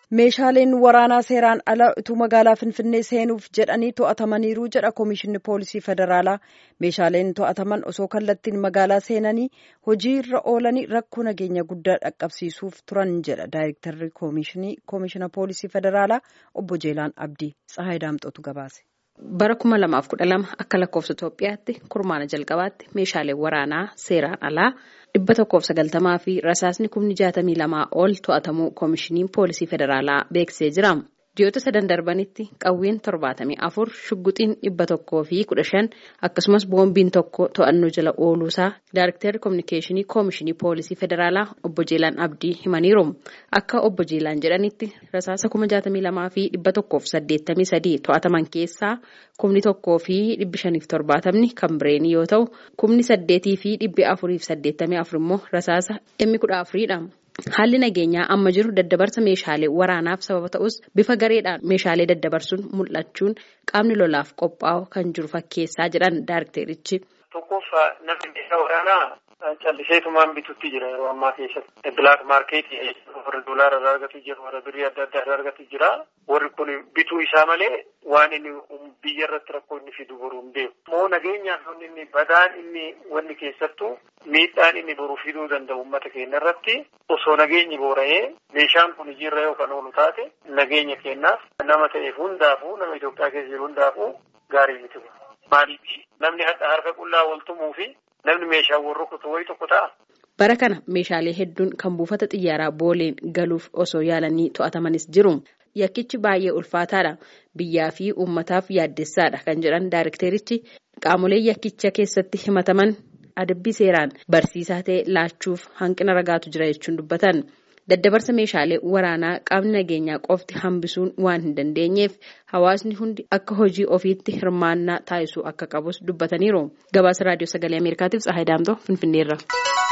Meeshaaleen waraanaa seeraan ala utuu magaalaa Finfinnee seenuuf jedhanii to'atamaniiru jedha Komishinni Poolisii Federaalaa. Meeshaaleen to'ataman osoo kallattiin magaalaa seenanii hojii irra oolanii rakkoo nageenya guddaa dhaqqabsiisuuf turan jedha Daayirektarri Komishina Poolisii Federaalaa Obbo Jeelaan Abdii. Tsahaay Daamxootu gabaase. Bara kuma lamaaf kudha lama akka lakkoofsa Itoophiyaatti kurmaana jalqabaatti meeshaaleen waraanaa seeraan alaa dhibba tokkoof sagaltamaa fi rasaasni kumni jaatamii lamaa ol to'atamuu koomishiniin poolisii federaalaa beeksisee jira. Ji'oota sadan darbanitti qawween torbaatamii afur shugguxiin dhibba tokkoo fi kudha shan akkasumas boombiin tokko to'annoo jala ooluusaa Daayirektarri Kominikeeshinii Koomishinii Poolisii Federaalaa Obbo Jeelaan Abdii himaniiru. Akka Obbo Jeelaan jedhanitti rasaasa kuma jaatamii lamaa fi dhibba tokkoof saddeettamii sadii to'ataman keessaa kumni tokkoo fi dhibbi shaniif torbaatamni kan bireenii yoo ta'u kumni saddeetii fi dhibbi afuriif saddeettamii afur immoo rasaasa dhimmi kudha afuriidha. Haalli nageenyaa amma jiru daddabarsa meeshaalee waraanaaf sababa ta'us bifa gareedhaan meeshaalee daddabarsuun mul'achuun qaamni lolaaf qophaa'u kan jiru fakkeessaa jedhan daayirekterichi. Tokkoof namni meeshaa waraanaa calliseetumaan bitutti jira yeroo ammaa keessatti. Bilaak maarkeetii warra doolaara irraa argatu jira warra birrii adda addaa irraa argatu jira. Warri kun bituu isaa malee waan inni biyya irratti rakkoo inni fidu boruu hin beeku. Moo nageenyaaf inni badaan inni wanni keessattuu miidhaan inni boruu fiduu danda'u uummata keenya irratti osoo nageenyi boora'ee meeshaan kun hojiirra yoo kan oolu taate nageenya keenyaaf nama ta'eef hundaafuu nama Itoophiyaa keessa jiru hundaafuu gaarii miti. Maaliif namni harka qullaa wal tumuu fi namni meeshaan wal rukutu wayi tokko ta'a. Bara kana meeshaalee hedduun kan buufata xiyyaaraa booleen galuuf osoo yaalanii to'atamanis jiru. Yakkichi baay'ee ulfaataadha. Biyyaa fi uummataaf yaaddessaadha kan jedhan daayirekterichi qaamolee yakkicha keessatti himataman adabbii seeraan barsiisaa ta'e laachuuf hanqina ragaatu jira jechuun dubbatan. Daddabarsa meeshaalee waraanaa qaamni nageenyaa qofti hambisuun waan hin dandeenyeef hawaasni hundi akka hojii ofiitti hirmaannaa taasisuu akka qabus dubbataniiru. Gabaasa raadiyoo sagalee Ameerikaatiif Tsahaay Daamtoo Finfinneerra.